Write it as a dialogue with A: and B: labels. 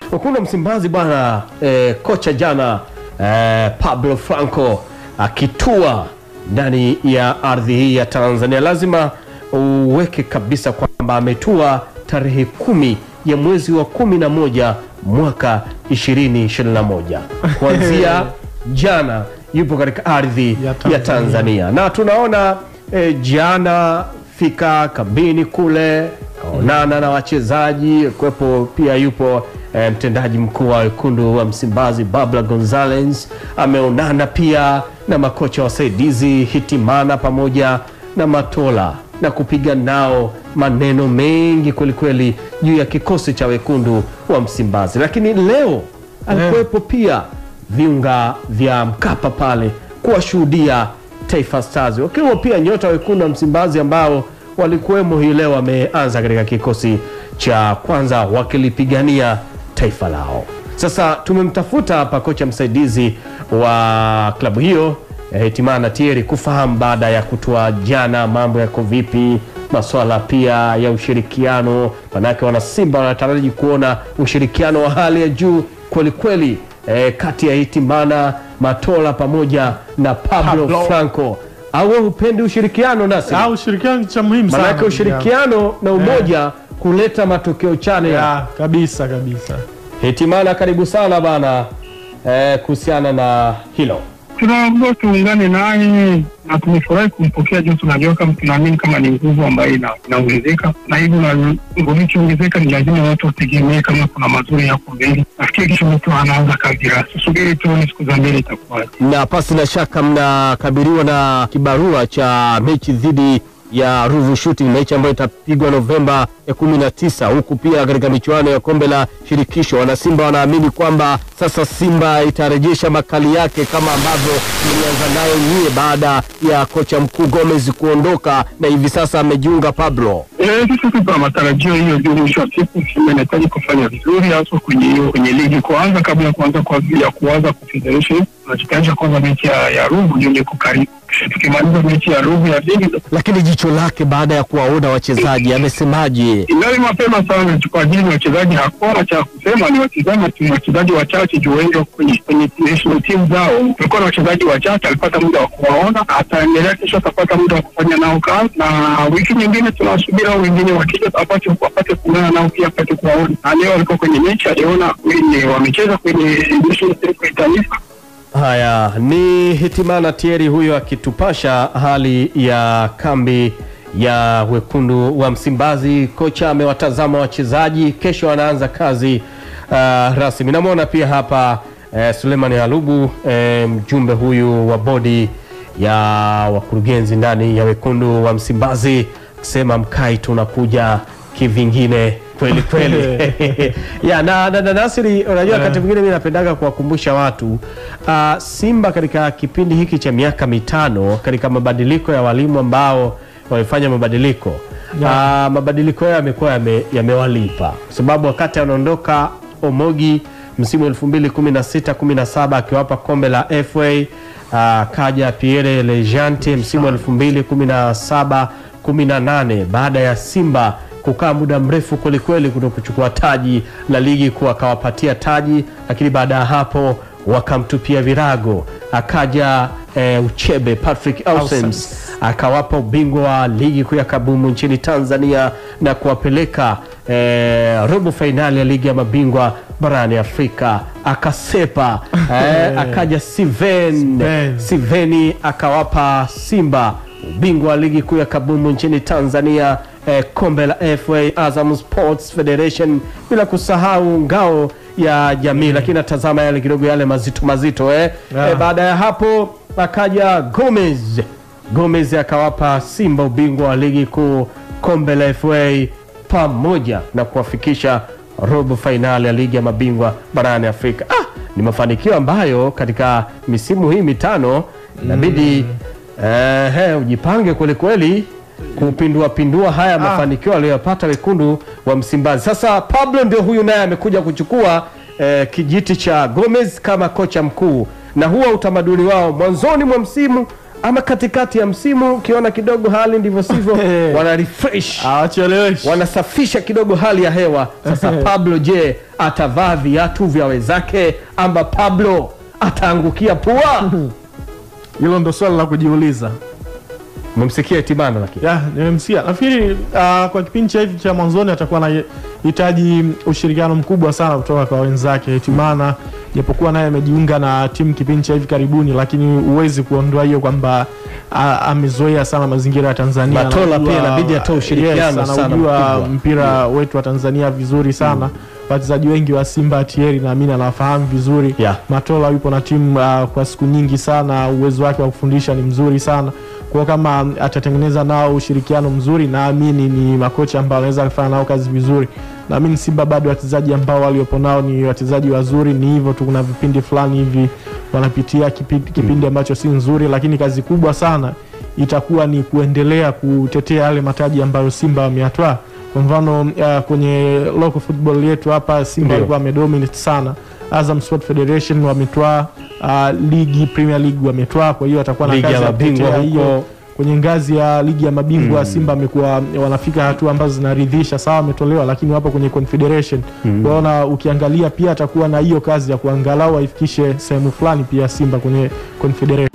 A: wekundu wa Msimbazi bwana eh, kocha jana eh, Pablo Franco akitua ndani ya ardhi hii ya Tanzania, lazima uweke kabisa kwamba ametua tarehe kumi ya mwezi wa kumi na moja mwaka 2021 kuanzia jana yupo katika ardhi
B: Ya
A: ya
B: Tanzania.
A: Tanzania, na tunaona eh, jana fika kambini kule kaonana na wachezaji kuwepo, pia yupo eh, mtendaji mkuu wa wekundu wa Msimbazi Babla Gonzalez ameonana pia na makocha wasaidizi Hitimana pamoja na Matola na kupiga nao maneno mengi kwelikweli juu ya kikosi cha wekundu wa Msimbazi, lakini leo alikuwepo pia viunga vya Mkapa pale kuwashuhudia Taifa Stars wakiwemo pia nyota wekundu wa Msimbazi ambao walikuwemo hii leo wameanza katika kikosi cha kwanza wakilipigania taifa lao. Sasa tumemtafuta hapa kocha msaidizi wa klabu hiyo eh, Hitimana Thierry kufahamu baada ya kutoa jana mambo yako vipi, maswala pia ya ushirikiano, manake wana Simba wanataraji kuona ushirikiano wa hali ya juu kwelikweli eh, kati ya Hitimana Matola pamoja na Pablo,
B: Pablo.
A: Franco. Au wewe hupendi ushirikiano nasi?
B: Ah, ushirikiano ni cha muhimu sana.
A: Manake ushirikiano na umoja kuleta matokeo chanya.
B: Ya, kabisa kabisa.
A: Hitimana, karibu sana bana eh, kuhusiana na hilo.
C: tunaambiwa tuungane naye na tumefurahi kumpokea juu tunajua kama tunaamini kama ni nguvu ambayo ina- inaongezeka na hivyo na nguvu ikiongezeka ni lazima watu wategemee kama kuna mazuri yako mbele nafikiri kesho mtu anaanza kazi rasmi subiri tuone siku za mbele itakuwaje
A: Na pasi na shaka mnakabiliwa na kibarua cha mechi dhidi ya Ruvu Shooting, mechi ambayo itapigwa Novemba ya kumi na tisa, huku pia katika michuano ya kombe la shirikisho. Wanasimba wanaamini kwamba sasa Simba itarejesha makali yake kama ambavyo mlianza nayo nyie baada ya kocha mkuu Gomez kuondoka na hivi sasa amejiunga Pablo.
C: Eh, sisi tuko na matarajio hiyo juu mwisho wa siku Simba inahitaji kufanya vizuri hasa kwenye hiyo kwenye ligi kwanza kabla ya kuanza kwa ya kuanza kwa federation tunajitayarisha kwanza mechi ya, ya Ruvu ndio ndio karibu kisha tukimaliza mechi ya Ruvu ya ligi
A: Lakini jicho lake baada ya kuwaona wachezaji amesemaje?
C: Ingali mapema sana kwa ajili ya wachezaji, hakuna cha kusema, ni wachezaji ni wachezaji wachache juu wengi wako kwenye kwenye national team zao. Kulikuwa na wachezaji wachache, alipata muda wa kuwaona, ataendelea kesho, atapata muda wa kufanya nao kazi, na wiki nyingine tunawasubiri hao wengine wakija, apate wapate kuungana nao pia apate kuwaona. Na leo alikuwa kwenye mechi, aliona kwenye wamecheza kwenye national team kwa taifa
A: Haya ni Hitimana Thierry huyo akitupasha hali ya kambi ya wekundu wa Msimbazi. Kocha amewatazama wachezaji, kesho anaanza kazi uh, rasmi. Namwona pia hapa uh, Suleiman Halubu uh, mjumbe huyu wa bodi ya wakurugenzi ndani ya wekundu wa Msimbazi akisema mkai tunakuja kivingine kweli kweli. ya na, na, na Nasiri, unajua wakati mwingine mimi napendaga kuwakumbusha watu uh, Simba katika kipindi hiki cha miaka mitano katika mabadiliko ya walimu ambao wamefanya mabadiliko
B: Yeah.
A: uh, mabadiliko yao yamekuwa yame- yamewalipa kwa sababu wakati anaondoka Omogi msimu 2016 17 akiwapa kombe la FA uh, kaja Pierre Lejante msimu 2017 18 baada ya Simba kukaa muda mrefu kwelikweli kuto kuchukua taji la ligi kuu akawapatia taji, lakini baada ya hapo wakamtupia virago. Akaja eh, Uchebe Patrick Ausems
B: Ausems.
A: akawapa ubingwa wa ligi kuu ya kabumu nchini Tanzania na kuwapeleka eh, robo fainali ya ligi ya mabingwa barani Afrika. Akasepa eh, akaja Siven
B: Siven.
A: Siveni akawapa Simba ubingwa wa ligi kuu ya kabumu nchini Tanzania, eh, kombe la FA Azam Sports Federation, bila kusahau ngao ya jamii. Lakini natazama yale kidogo yale mazito mazito eh.
B: Yeah.
A: Eh, baada ya hapo akaja Gomez Gomez akawapa Simba ubingwa wa ligi kuu, kombe la FA pamoja na kuwafikisha robo fainali ya ligi ya mabingwa barani Afrika. Ah, ni mafanikio ambayo katika misimu hii mitano inabidi eh, eh, ujipange kwelikweli kupindua pindua haya mafanikio aliyoyapata wekundu wa Msimbazi. Sasa Pablo ndio huyu naye amekuja kuchukua eh, kijiti cha Gomez kama kocha mkuu, na huwa utamaduni wao mwanzoni mwa msimu ama katikati ya msimu ukiona kidogo hali ndivyo sivyo wana refresh
B: awacheleweshi
A: wanasafisha kidogo hali ya hewa sasa pablo je atavaa viatu vya wenzake ama pablo ataangukia pua
B: hilo ndo swali la kujiuliza
A: umemsikia itimana lakini
B: ya nimemsikia nafikiri uh, kwa kipindi cha hivi cha mwanzoni atakuwa anahitaji ushirikiano mkubwa sana kutoka kwa wenzake timana japokuwa naye amejiunga na timu kipindi cha hivi karibuni lakini huwezi kuondoa hiyo kwamba ah, amezoea sana mazingira ya tanzania
A: Matola
B: Anajua-
A: pia inabidi atoe ushirikiano sana
B: anaujua
A: mkubwa.
B: mpira wetu wa tanzania vizuri sana wachezaji wengi wa simba tieri naamini anawafahamu vizuri
A: Yeah.
B: matola yupo na timu uh, kwa siku nyingi sana uwezo wake wa kufundisha ni mzuri sana kwao kama atatengeneza nao ushirikiano mzuri naamini ni makocha ambao anaweza kufanya nao kazi vizuri naamini simba bado wachezaji ambao waliopo nao ni wachezaji wazuri ni hivyo tu kuna vipindi fulani hivi wanapitia kipindi, kipindi ambacho si nzuri lakini kazi kubwa sana itakuwa ni kuendelea kutetea yale mataji ambayo simba wameyatwaa kwa mfano uh, kwenye local football yetu hapa simba
A: Ndio.
B: alikuwa amedominate sana azam sport federation wametwaa uh, ligi premier league wametwaa kwa hiyo atakuwa na
A: Ligi ya
B: kazi ya
A: mabingwa
B: kutetea hiyo
A: huko.
B: kwenye ngazi ya ligi ya mabingwa simba amekuwa wanafika hatua ambazo zinaridhisha sawa ametolewa lakini wapo kwenye confederation mm. kwaona ukiangalia pia atakuwa na hiyo kazi ya kuangalau aifikishe sehemu fulani pia simba kwenye confederation